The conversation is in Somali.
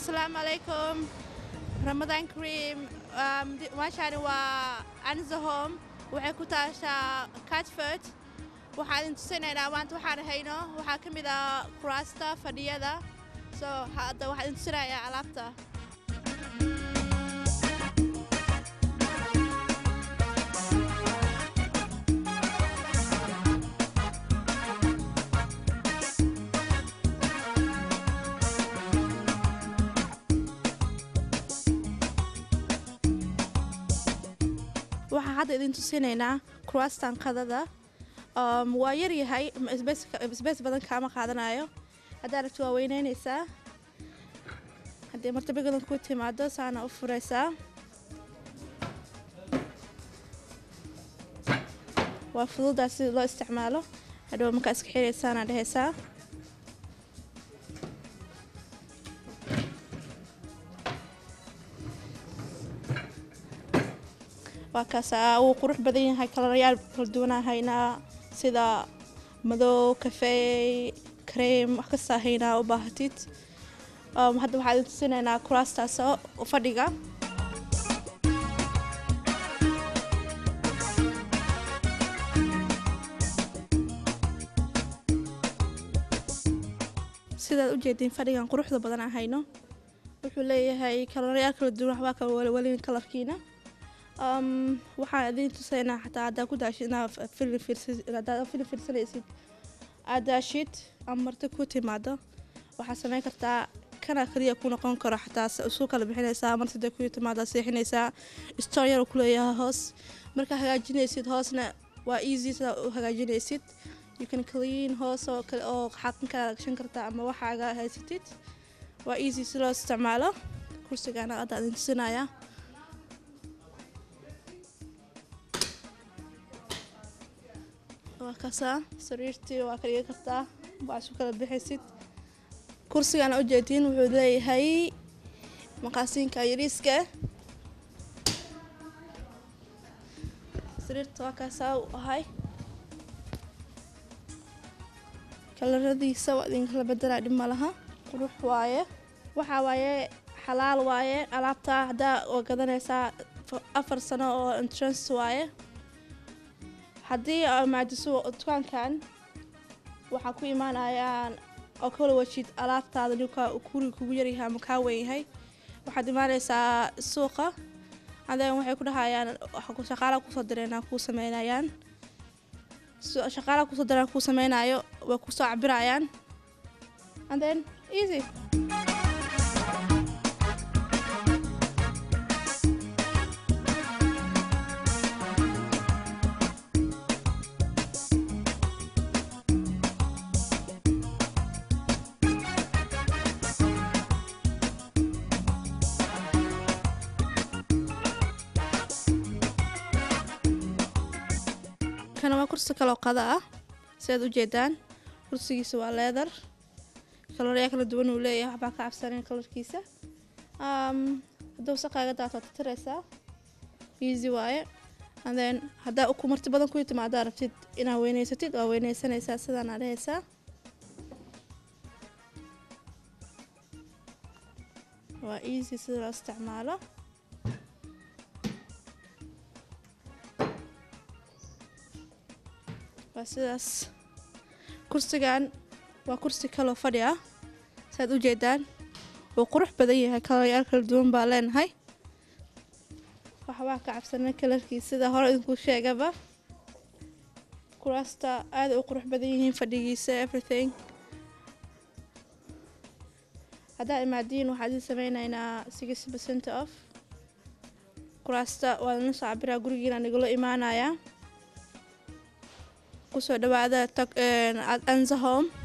asalaamu calaykum ramadaan kariim meeshaani waa anzahom waxay ku taashaa catford waxaa idin tusinaynaa maanta waxaan hayno waxaa ka mid ah kuraasta fadhiyada so hadda waxaa idin tusinayaa alaabta waxaa hadda idin tusinaynaa kuraastan qadada waa yaryahay isbeys badan kaama qaadanayo haddaa rabti waa weyneynaysaa haddii martabigadan ku timaado saana u furaysaa waa fududaa sida loo isticmaalo hadhow markaa iska xiraysaana dhehaysaa waa kaasa wuu qurux badan yahay kalarayaal kala duwanaa haynaa sida madow kafey kareem wax kastaa haynaa u baahatid hadda waxaa idin tusinaynaa kuraastaas fadhiga sidaad ujeediin fadhigan quruxda badan aan hayno wuxuu leeyahay kalarayaal kala duwan waxbaa kala walwalin kalarkiina waxaan idin tusaynaa xataa haddaa ku daashid inaad filim fiirsanaysid aad daashid ama marti ku timaado waxaad samayn kartaa kana kaliya ku noqon karo xataa isu kala bixinaysaa martida ku timaado seexinaysaa stoor yar ku leeyahay hoos markaa hagaajinaysid hoosna waa easy sidaa u hagaajinaysid you can clean hoos oo kale oo xaqin kala gashan kartaa ama waxaaga haysatid waa easy si loo isticmaalo kursigana hadda idin tusinayaa waa kasaa sariirtii waa ka dhigi kartaa waa isu kala bixaysid kursigan ujeediin wuxuu leeyahay maqaasiinka yariiska sariirta waa kaasaa u ahay kalaradiisa waa idinkala bedelaa dhib ma laha qurux waaye waxaa waaye xalaal waaye alaabtaa haddaa waa gadanaysaa afar sano oo entrance waaye haddii maadiso dukaankan waxaa ku imaanayaan oo kala wajid alaabtaada ninka guriga kugu yaryahay ama kaa weyn yahay waxaad imaanaysaa suuqa aden waxay ku dhahayaan shaqaalaha kusoo direen kuu sameynayaan shaqaalaha kusoo direen kuu sameynayo way kusoo cabirayaan and then easy kana waa kursi kaloo qada ah sidaad ujeedaan kursigiisa waa leedar kaloryaa kala duwan uu leeyahay waxbaa ka cabsanen kalarkiisa hadduu saqaaga daat waad titiraysaa easy waaye and then haddaa ku marti badan ku timaadaa rabtid inaad weyneysatid waa weyneysanaysaa sidaana dhehaysaa waa easy sida loo isticmaalo waa sidaas kursigan waa kursi kaloo fadhi ah saaad u jeedaan wuu qurux badan yahay kalarayaal kala duwan baa leenahay waxbaa ka cabsana kalarkiis sida hore idinku sheegaba kuraasta aada u qurux badan yihiin fadhigiisa everything haddaa imaadiin waxaa idin sameynaynaa six percent off kuraasta waa lana soo cabiraa gurigiina nagula imaanayaa kusoo dhawaada anzahom